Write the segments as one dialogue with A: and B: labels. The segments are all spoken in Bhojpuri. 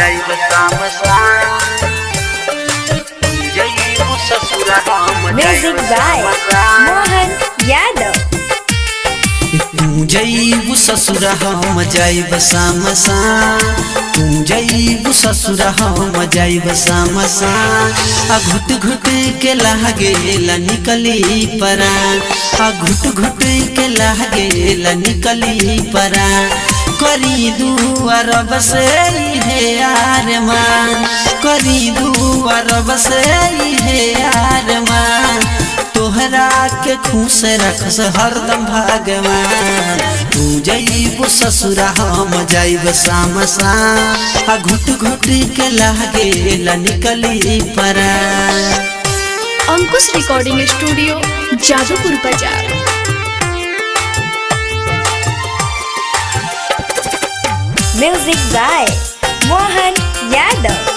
A: जाइब शाम शाम जइबू ससुरा हम
B: Music by Mohan Yadav.
C: तू जईबू ससुरा हम जाइब शाम तू जईबू ससुरा हम जाइब शाम आ घुट घुट के लागे निकली परान आ घुट घुट के लागे निकली परान करी दुआर बसे हे यार मान करी दुआर बसे हे यार मान तोहरा के खुश रखस हरदम भगवान तू जईबू ससुरा हम जाइब शाम शाम आ घुट घुट के लागे निकली परा
D: अंकुश रिकॉर्डिंग स्टूडियो जादूपुर बाजार
B: Music by Mohan Yadav.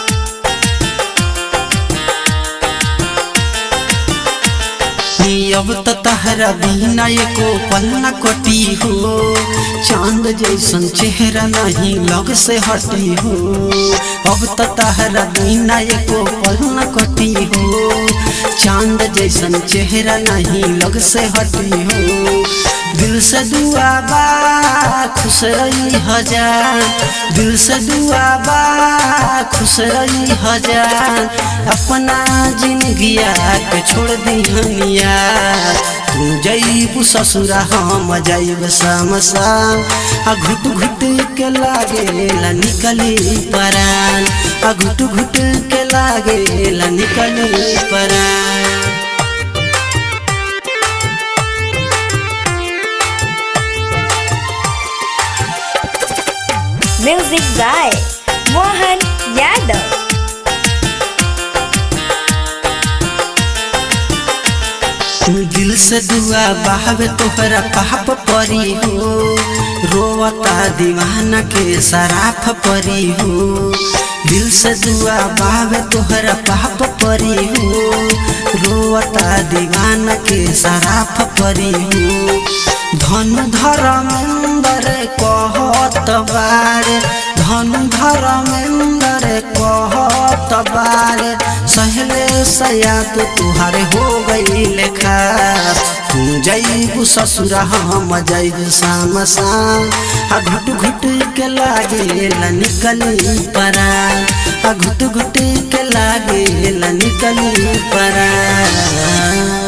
C: अब तो तहरा बिना एको पल न कटी हो चांद जैसन चेहरा नहीं लग से हटी हो अब तो तहरा बिना एको पल न कटी हो चांद जैसन चेहरा नहीं लग से हटी हो दिल से दुआ बा खुश रही हजार दिल से दुआ बा खुश रही हजार अपना जिंदगिया के छोड़ दिहनिया तू जईबू ससुरा हम जाइब शाम शाम आ घुट घुट के लागे ला निकली परान आ घुट घुट के लागे ला निकली परान
B: Music by Mohan Yadav.
C: दिल से दुआ बहावे तोहरा पाप परी हो रोवता दीवाना के सराफ परी हो दिल से दुआ बहावे तोहरा पाप परी हो रोवता दीवाना के सराफ परी हो धन धर्मेंद्र कहत बारे धन धर्मेंद्र कहत बारे सहले सयात तुहारे हो गई लेखा तू जईबू ससुरा हम जईब शाम शाम आ घुट घुट के लागे ला निकली परा आ घुट घुट के लागे ला निकली परा